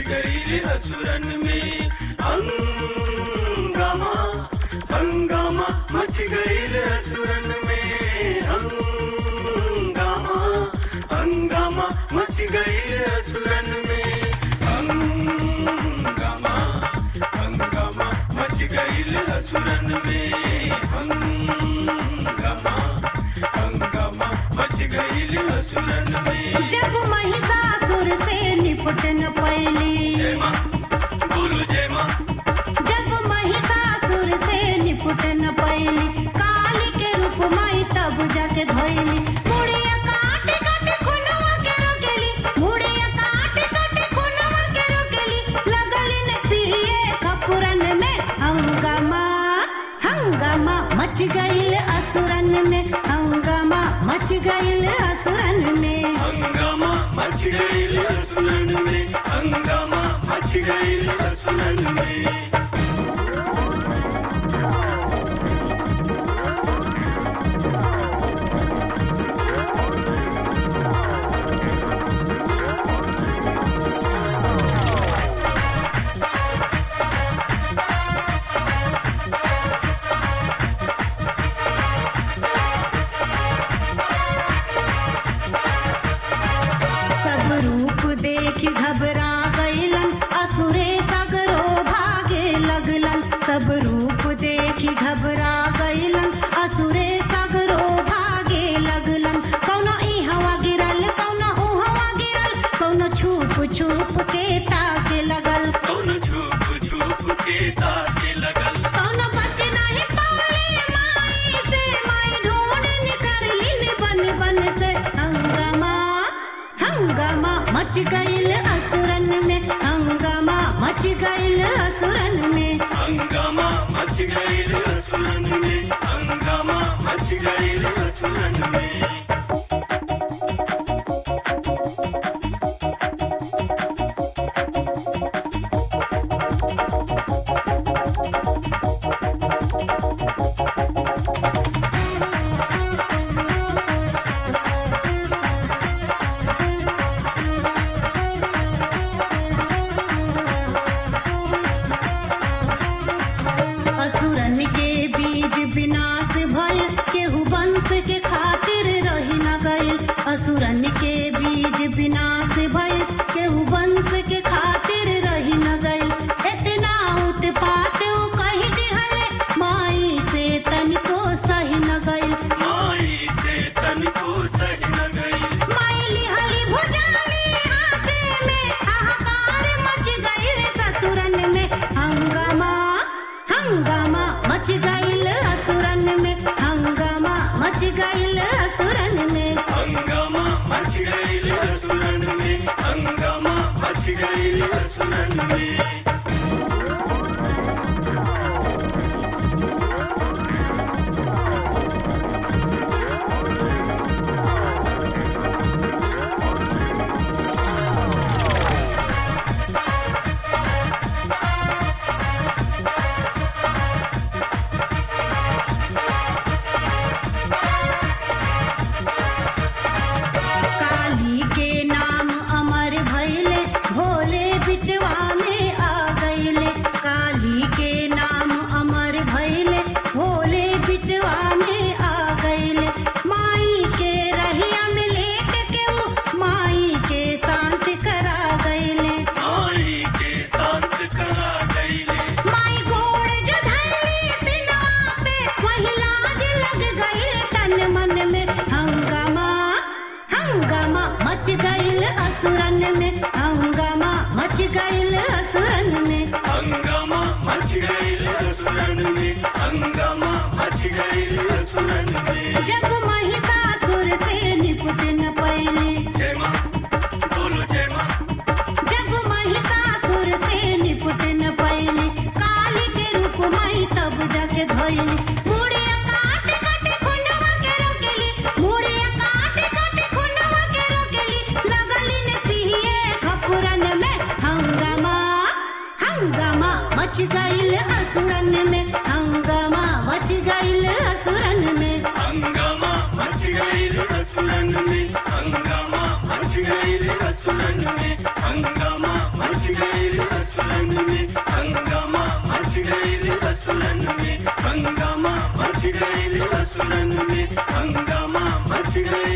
गईल असुरन में हंगामा हंगामा मच गईल असुरन में हंगामा हंगामा मच गईल असुरन में हंगामा हंगामा मच गईल असुरन में हंगामा हंगामा मच गईल असुरन में जब महिषासुर से निपट न पैली जय माँ बोलो जय माँ जब महिषासुर से निपट न पैली काली के रूप माई तब जाके धोइली मुड़िया काट काट खुनवा के रोकेली मुड़िया काट काट खुनवा के रोकेली लगली न पिए कपुरन में हंगामा हंगामा मच गईल असुरन में हंगामा मच गईल असुरन में हंगामा मच गईल असुरन में हंगामा मच गईल असुरन में सब रूप देख घबरा गईलन असुरे सगरो भागे लगलन सब रूप देख घबरा गईलन असुरे सगरो भागे लगलन कौनो ई हवा गिरल कौनो ऊ हवा गिरल कौनो छुप छुप के ताके लगल कौन छुप छुप के ताके लगल कौनो बच नहीं पाले माई से माई ढूंढ निकललिन बन बन से हंगामा हंगामा मच गईल असुरन में हंगामा मच गईल असुरन में हंगामा मच गईल असुरन में हंगामा मच गईल असुरन में असुरन के बीज विनाश भइल केहू वंश के खातिर रही न गइल असुरन के बीज विनाश भइल केहू वंश के खातिर रही न गइल इतना उत्पात ऊ कही दिहले माई से तनिको सही न गइल माई से तन को सही न गई माई लिहली भुजाली हाथे में हाहाकार मच गइल सतुरन में हंगामा हंगामा मच गइल असुरन में हंगामा मच गइल असुरन में हंगामा मच गईल असुरन में हंगामा मच गईल असुरन में काली के नाम अमर भइले भोले बिचवा में आ गइले काली के नाम अमर भइले भोले बिचवा में आ गइले माई के रहिया में लेट के ऊ माई के शांत करा गइले माई के शांत करा गईले माई गोड़ जो धैली सिनवा पे वही लाज लग गई तन मन में हंगामा हंगामा मच गईल असुरन में हंगामा मच गईल असुरन में हंगामा मच गईल असुरन में हंगामा मच गईल असुरन में जब महिषासुर से निपट न पैली जय माँ बोलो जय माँ जब महिषासुर से निपट न पैली काली के रूप माई तब जाके धोइली मुड़िया काट काट खुनवा के रोकेली मुड़िया काट काट खुनवा के रोकेली लगली न पिए खपुरन में हंगामा हंगामा मच गईल असुरन में हंगामा मच गईल असुरन में हंगामा मच गई